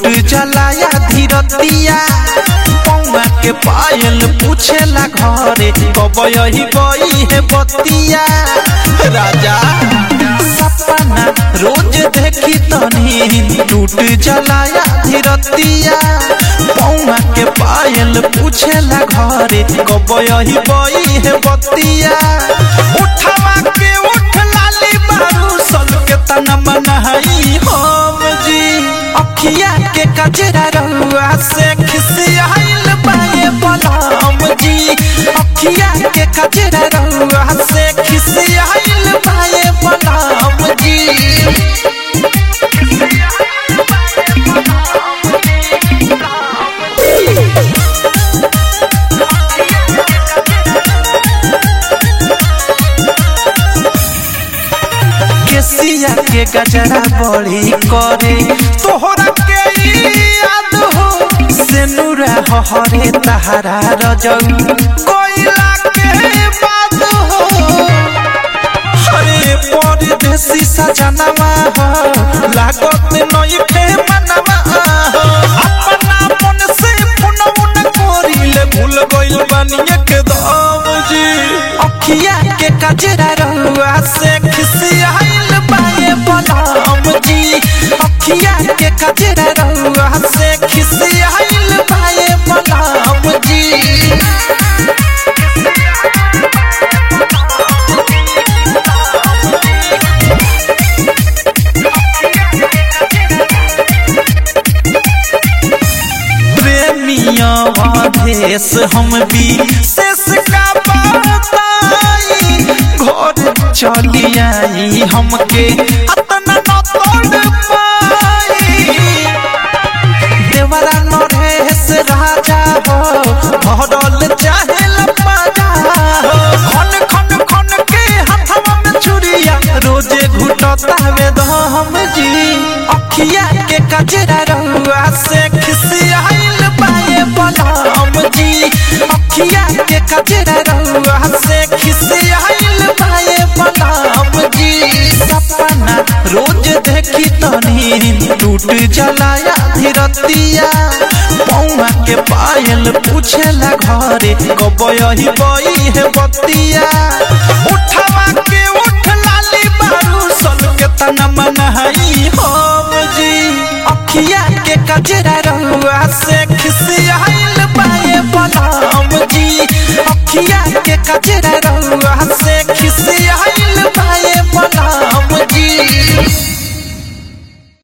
जलाया धीरतिया पौआ के पायल पूछेला घरे कब यही गई है बतिया राजा सपना रोज देखी तनी टूट जलाया धीरतिया पौआ के पायल पूछेला घरे कब यही गई है बतिया उठवा के उठ लाली बारू सल के तना मनहई हम जी अखिया के कजरा रहुआ से खिसियाइल बाए बलम जी अखिया के कजरा रहुआ से खिसियाइल बाए बलम जी केसिया के गजरा बड़ी करे तोहरा के याद हो सेनुरा हरे तहरा रजौ कोइला के बाद हो हरे परदेसी सजनवा हो लागत नई खे मनवा हो अपना मन से पुनौन कोरिले भूल गइल बानी एकदम जी अखिया के कजरा रहुआ से खिसियाइल बाए बलम जी अखिया के कजरा रहुआ से खिसियाइल बाए बलम जी प्रेमिया आदेश हम भी शेष का बताई घर चली आई हमके अतना न तोड़ पाई देवरा नरेश राजा हो भरल चाहे लपाजा हो खन खन खन के हथवा में चुरिया रोजे घुटता वे दम जी अखिया के कजरा रहुआ से खिसियाइल बाए बलम जी अखिया के कजरा रहुआ से खिसियाइल बाए बलम जी सपना रोज देखी तनी टूट जलाया धीरतिया पौआ के पायल पूछेला घरे कब यही गई है बतिया उठवा के उठ लाली बारू सल के तना मनहई हम जी अखिया के कजरा रहुआ से खिसियाइल बाए बलम जी अखिया के कजरा रहुआ